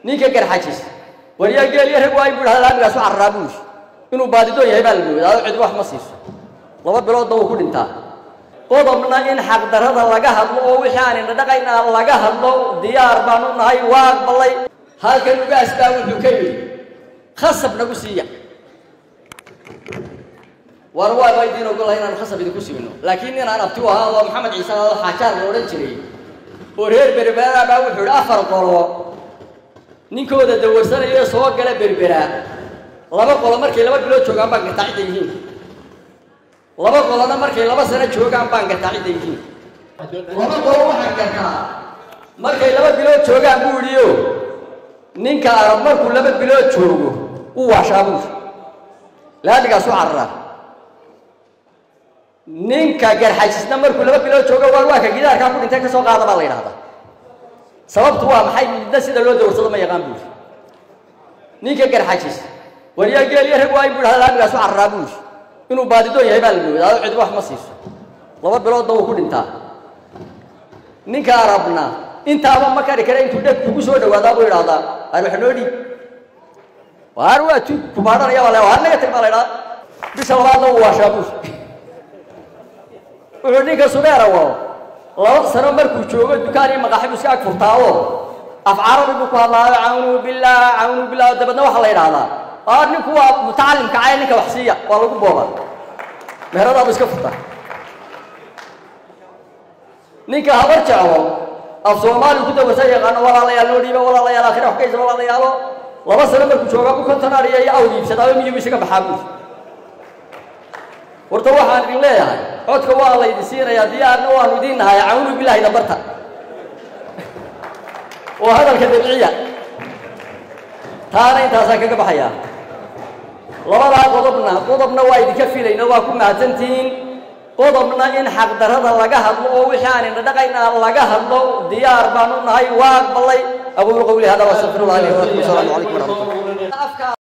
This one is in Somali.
ninka garxajis waryaa geeliyo rag waa in bu idhahda laamigaasu cararaa buushi inuu baadidoon yahay baa la moodaa oo cid wax ma siiso laba biloodba wuu ku dhintaa qodobna in xaqdarrada laga hadlo oo wixii aan indhadhaqayna laga hadlo diyaar baanu nahay waa aqbalay halkan ugaas baa wuxuu ka yidhi khasab nagu siiya war waaba idiin ogolahay inaanu khasab idinku siino laakiin inaan abti u ahaa oo maxamed ciise oo xaajaar la odhan jiray oo reer berberaa baa wuxuu idhi afar qolo ninkooda dawarsanaya soo gala berberaa laba qolo markay laba bilood joogaan baan gartaa cidda yihiin laba qolona markay laba sano joogaan baan gartaa cidda yihiin laba qolo waxaan gartaa markay laba bilood joogaan buu idhi o ninka arab markuu laba bilood joogo u waashaa buuri laamigaas u cararaa ninka garxajisna markuu laba bilood joogo waar waa ka gidaarkaa ku dhintay ka soo qaada baa la yidhahdaa sababtu waa maxay midna sida loo dawarsado ma yaqaan buuri ninka garxajis waryaa geeliyo rag waa in bu idhahda laamigaasu cararaa buuri inuu baadidoon yahay baa la moodaa oo cid wax ma siiso laba biloodba wuu ku dhintaa ninka arabna intaaba ma kari kara intuu dheg kugu soo dhawaadaa buu idhahdaa waar wax noo dhiib waar waa tu kubaadhanaya baa la waar naga tag baa la idhahdaa bisha labaadna wuu waashaa buuri wuxuu ninka subeera wado laba sano markuu joogo dukaan iyo maqaaxibu iska ag furtaa oo af carabi buu ku hadlaayo cawnuu billah cawnuu billah dabadna waxaa la yidhahdaa aa ninku waa mutacalimka cay ninka wax siiya waa lagu booba meheradaadu iska furtaa ninka habar jeclo af soomaaliu ku dawarsan yaqaano walaalayaal noo dhiiba walaalayaal akhira wax kaysa walaalayaalo laba sano markuu joogaa bu kontonaariya iyo awd iibsadaayo miyigu isaga baxaa buuri horta waxaan idin leeyahay codka waa la ydin siinayaa diyaarna waanu idiin nahay cawnu bilaahi dambarta oo hadalka dabciya taana intaasaan kaga baxayaa labadaa qodobna qodobna waa idinka filayna waa ku mahadsantihiin qodobna in xaqdarrada laga hadlo oo wixii aan indhadhaqayna laga hadlo diyaar baanu nahay waa aqbalay aquulu qawli hada waastaqfirullah li walakum asalaamu calaykum waraxmatullah